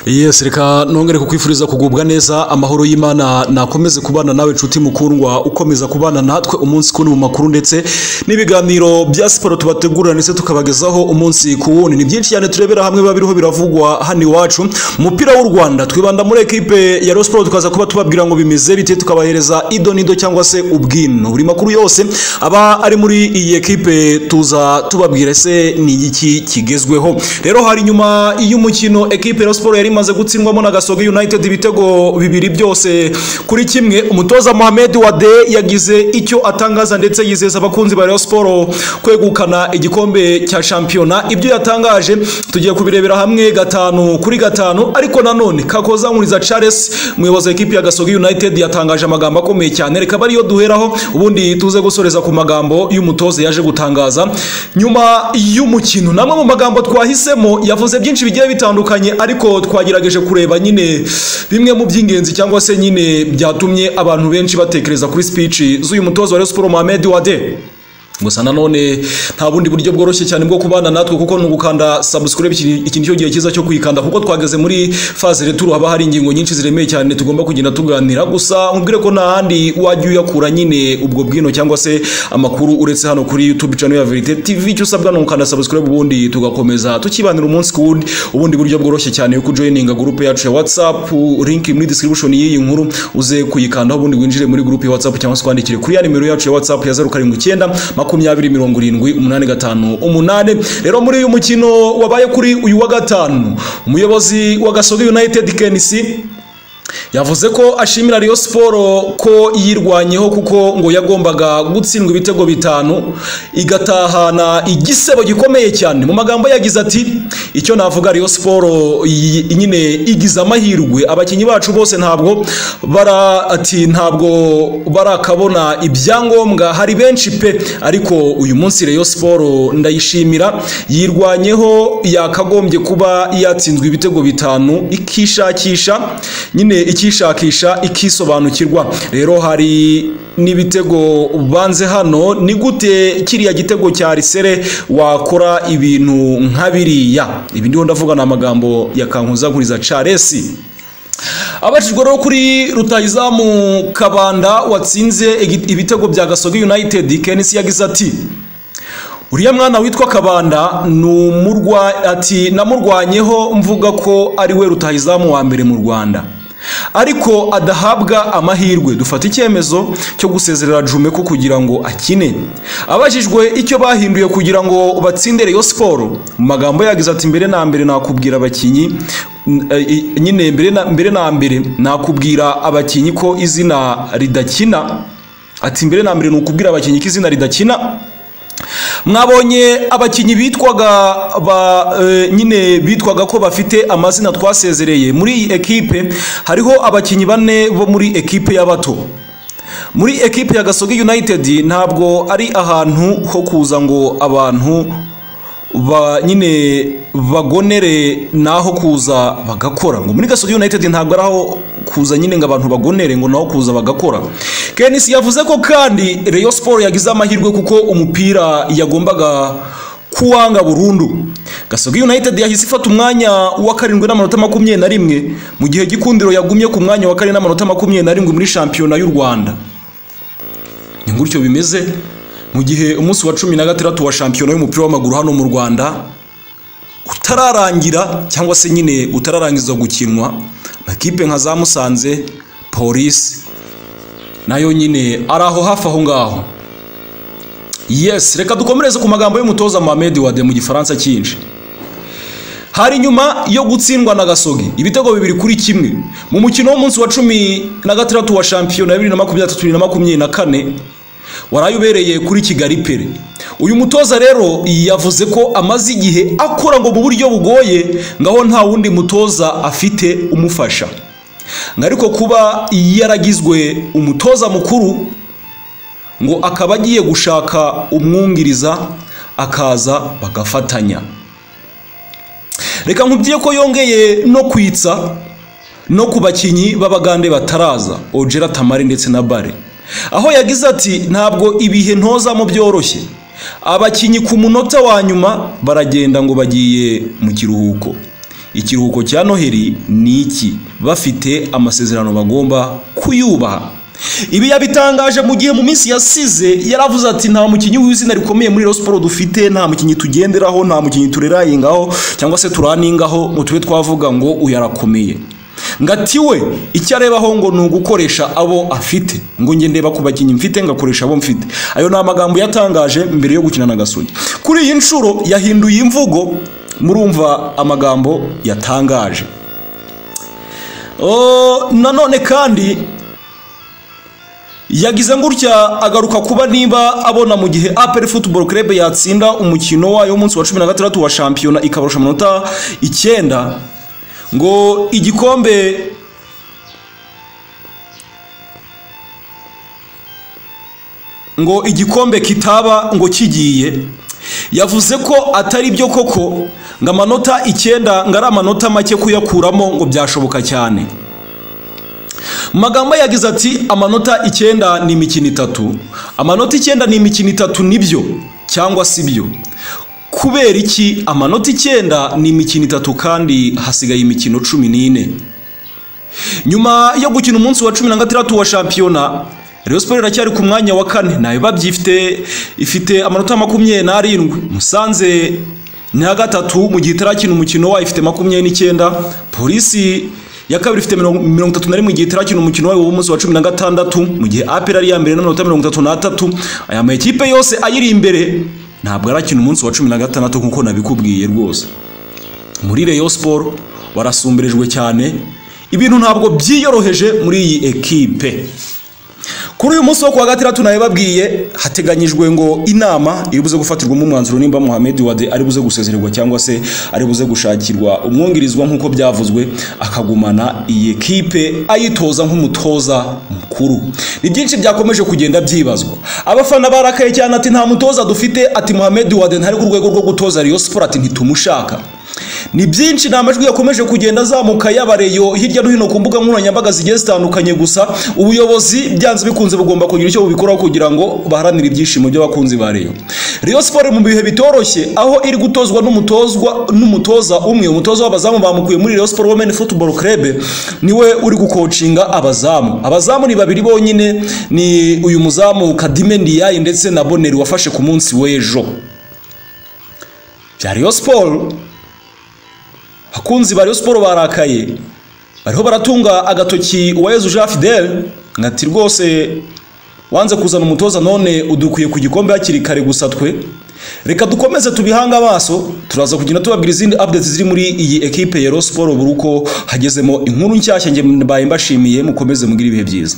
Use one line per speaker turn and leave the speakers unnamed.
yes reka nongere kukwifuriza kugubwa neza amahoro y'imana nakomeze kubana nawe nshuti mukundwa ukomeza kubana natwe umunsi ku mu makuru ndetse n'ibiganiro bya siporo tubategurira ndetse tukabagezaho umunsi ku wundi ni byinshi cyane turebera hamwe biba biriho biravugwa hano iwacu umupira w'u rwanda twibanda muri ekipe ya Rayon Sports tukaza kuba tubabwira ngo bimeze bite tukabahereza ido nido cyangwa se ubwino buri makuru yose aba ari muri iyi ekipe tuza tubabwira se ni iki kigezweho rero hari nyuma y'umukino ekipe ya siporo yari imaze gutsindwamo na gasogi united ibitego bibiri byose kuri kimwe umutoza mohamed wade yagize icyo atangaza ndetse yizeza abakunzi ba Rayon Sports kwegukana igikombe cya shampiyona ibyo yatangaje tugiye kubirebera hamwe gatanu kuri gatanu ariko nanone kakozankuriza charles umuyobozi wa ekipi ya gasogi united yatangaje amagambo akomeye cyane reka ariyo duheraho ubundi tuze gusoreza ku magambo y'umutoza yaje gutangaza nyuma y'umukino namwe mu magambo twahisemo yavuze byinshi bigiye bitandukanye ariko twagerageje kureba nyine bimwe mu by'ingenzi cyangwa se nyine byatumye abantu benshi batekereza kuri speech z'uyu mutoza wa Rayon Sports Mohamed Wade gusa nanone nta bundi buryo bworoshye cyane bwo kubana natwe kuko ni ugukanda subscribe iki nicyo gihe cyiza cyo kuyikanda kuko twageze muri phase returu haba hari ingingo nyinshi ziremeye cyane tugomba kugenda tuganira gusa nkubwire ko nta handi wajya uyakura nyine ubwo bwino cyangwa se amakuru uretse hano kuri youtube channel ya verite tv icyo usabwa ni ugukanda subscribe ubundi tugakomeza tukibanira umunsi ku wundi ubundi buryo bworoshye cyane yo kujoyininga gurupe yacu ya whatsapp link muri description y'iyi nkuru uze kuyikandaho ubundi winjire muri gurupe ya whatsapp cyangwa se kwandikire kuri ya nimero yacu ya whatsapp ya zeru karindwi icyenda makumyabiri mirongo irindwi umunani gatanu umunani rero muri uyu mukino wabaye kuri uyu wa gatanu umuyobozi wa gasogi united kenisi yavuze ko ashimira Rayon Sports ko yirwanyeho kuko ngo yagombaga gutsindwa ibitego bitanu igatahana igisebo gikomeye cyane mu magambo yagize ati icyo navuga Rayon Sports nyine igize amahirwe abakinnyi bacu bose ntabwo bara ati ntabwo barakabona ibyangombwa hari benshi pe ariko uyu munsi Rayon Sports ndayishimira yirwanyeho yakagombye kuba yatsinzwe ibitego bitanu ikishakisha nyine ikishakisha ikisobanukirwa rero hari n'ibitego banze hano ni gute kiriya gitego cya risere wakora ibintu nka biriya ibi ndiho ndavuga ni amagambo ya kankuzankuriza charles abajijwe rero kuri rutayizamu kabanda watsinze ibitego bya gasogi united kenisi yagize ati uriya mwana witwa kabanda ati namurwanyeho mvuga ko ari we rutayizamu wa mbere mu rwanda ariko adahabwa amahirwe dufata icyemezo cyo gusezerera jumeko kugira ngo akine abajijwe icyo bahinduye kugira ngo batsinde Rayon Sports mu magambo yagize ati mbere na mbere nakubwira abakinnyi nyine mbere na mbere nakubwira abakinnyi ko izina ridakina ati mbere na mbere ni ukubwira abakinnyi ko izina ridakina mwabonye abakinnyi bitwaga nyine bitwaga ko bafite amazina twasezereye muri iyi ekipe hariho abakinnyi bane bo muri ekipe y'abato muri ekipe ya gasogi united ntabwo ari ahantu ho kuza ngo abantu nyine bagonere naho kuza bagakora ngo muri gasogi united ntabwo ari aho kuza nyine ngo abantu bagonere ngo naho kuza bagakora kenisi yavuze ko kandi Rayon Sports yagize amahirwe kuko umupira yagombaga kuwanga burundu gasogi united yahise ifata umwanya wa karindwi n'amanota makumyabiri na rimwe mu gihe gikundiro yagumye ku mwanya wa karindwi n'amanota makumyabiri na rimwe muri shampiyona y'u rwanda ni gutyo bimeze mu gihe umunsi wa cumi na gatandatu wa shampiyona y'umupira w'amaguru hano mu rwanda utararangira cyangwa se nyine utararangiza gukinwa amakipe nka za musanze polisi nayo nyine ari aho hafi aho ngaho yesi reka dukomereze ku magambo y'umutoza mohamed wade mu gifaransa cyinshi hari nyuma yo gutsindwa na gasogi ibitego bibiri kuri kimwe mu mukino w'umunsi wa cumi na gatandatu wa shampiyona bibiri na makumyabiri bibiri na makumyabiri na kane waraye ubereye kuri kigali pere uyu mutoza rero yavuze ko amaze igihe akora ngo mu buryo bugoye ngaho nta wundi mutoza afite umufasha ariko kuba yaragizwe umutoza mukuru ngo akaba agiye gushaka umwungiriza akaza bagafatanya reka nkubwiye ko yongeye no kwitsa no ku bakinnyi b'abagande bataraza ojera tamari ndetse na bare aho yagize ati ntabwo ibihe ntozamo byoroshye abakinnyi ku munota wa nyuma baragenda ngo bagiye mu kiruhuko ikiruhuko cya noheli ni iki bafite amasezerano bagomba kuyubaha ibi yabitangaje mu gihe mu minsi yasize yaravuze ati nta mukinnyi w'izina rikomeye muri Rayon Sports dufite nta mukinnyi tugenderaho nta mukinnyi turerayingaho cyangwa se turaningaho mu tube twavuga ngo uyu arakomeye ngati we icyo arebaho ngo ni ugukoresha abo afite ngo njye ndeba ku bakinnyi mfite ngakoresha abo mfite ayo ni amagambo yatangaje mbere yo gukina na gasugi kuri iyi nshuro yahinduye imvugo murumva amagambo yatangaje Oh, nanone kandi yagize gutya agaruka kuba niba abona mu gihe aperi futuboro kerebe yatsinda umukino wayo w'umunsi wa cumi na gatandatu wa shampiyona ikabarusha amanota icyenda ngo igikombe ngo igikombe kitaba ngo kigiye yavuze ko atari byo koko ngo amanota icyenda ngo ari amanota make kuyakuramo ngo byashoboka cyane magambo yagize ati amanota icyenda ni imikino itatu amanota icyenda ni imikino itatu nibyo cyangwa si byo kubera iki amanota icyenda ni imikino itatu kandi hasigaye imikino cumi n'ine nyuma yo gukina umunsi wa cumi na gatandatu wa shampiyona Rayon Sports iracyari ku mwanya wa kane ntayo babyifite ifite amanota makumyabiri n'arindwi musanze ni iya gatatu mu gihe itarakina umukino wayo ifite makumyabiri n'icyenda polisi ya kabiri ifite mirongo itatu na rimwe igihe itarakina umukino wayo w'umunsi wa cumi na gatandatu mu gihe apera ari iya mbere n'amanota mirongo itatu n'atatu aya makipe yose ayiri imbere ntabwo arakina umunsi wa cumi na gatandatu nk'uko nabikubwiye rwose muri Rayon Sports barasumbirijwe cyane ibintu ntabwo byiyoroheje muri iyi ekipe kuri uyu munsi wo kuwa gatandatu nabibabwiye hateganyijwe ngo inama iri buze gufatirwamo umwanzuro nimba Mohamed Wade ari buze gusezererwa cyangwa se ari buze gushakirwa umwungirizwa nk'uko byavuzwe akagumana iyi ekipe ayitoza nk'umutoza mukuru ni byinshi byakomeje kugenda byibazwa abafana barakaye cyane ati nta mutoza dufite ati Mohamed Wade ntari ku rwego rwo gutoza Rayon Sports ati ntitumushaka ni byinshi ni amajwi yakomeje kugenda azamuka y'abareyo hirya no hino ku mbuga nkoranyambaga zigiye zitandukanye gusa ubuyobozi byanze bikunze bugomba kugira icyo bubikoraho kugira ngo baharanire ibyishimo by'abakunzi ba reyo reyo siporo mu bihe bitoroshye aho iri gutozwa n'umutozwa n'umutoza umwe umutoza w'abazamu bamukuye muri reyo siporo womeni futuboro kerebe niwe uri gukocinga abazamu abazamu ni babiri bonyine ni uyu muzamu kadime ndiyayi ndetse na boneri wafashe ku munsi w'ejo bya reyo siporo abakunzi ba Rayon Sports barakaye bariho baratunga agatoki Uwayezu Jean Fidel ngati rwose wanze kuzana umutoza none udukuye ku gikombe hakiri kare gusa twe reka dukomeze tubihanga amaso turaza kugenda tubabwira izindi updates ziri muri iyi ekipe ya Rayon Sports buri uko hagezemo inkuru nshyashya nge mbaye mbashimiye mukomeze mugire ibihe byiza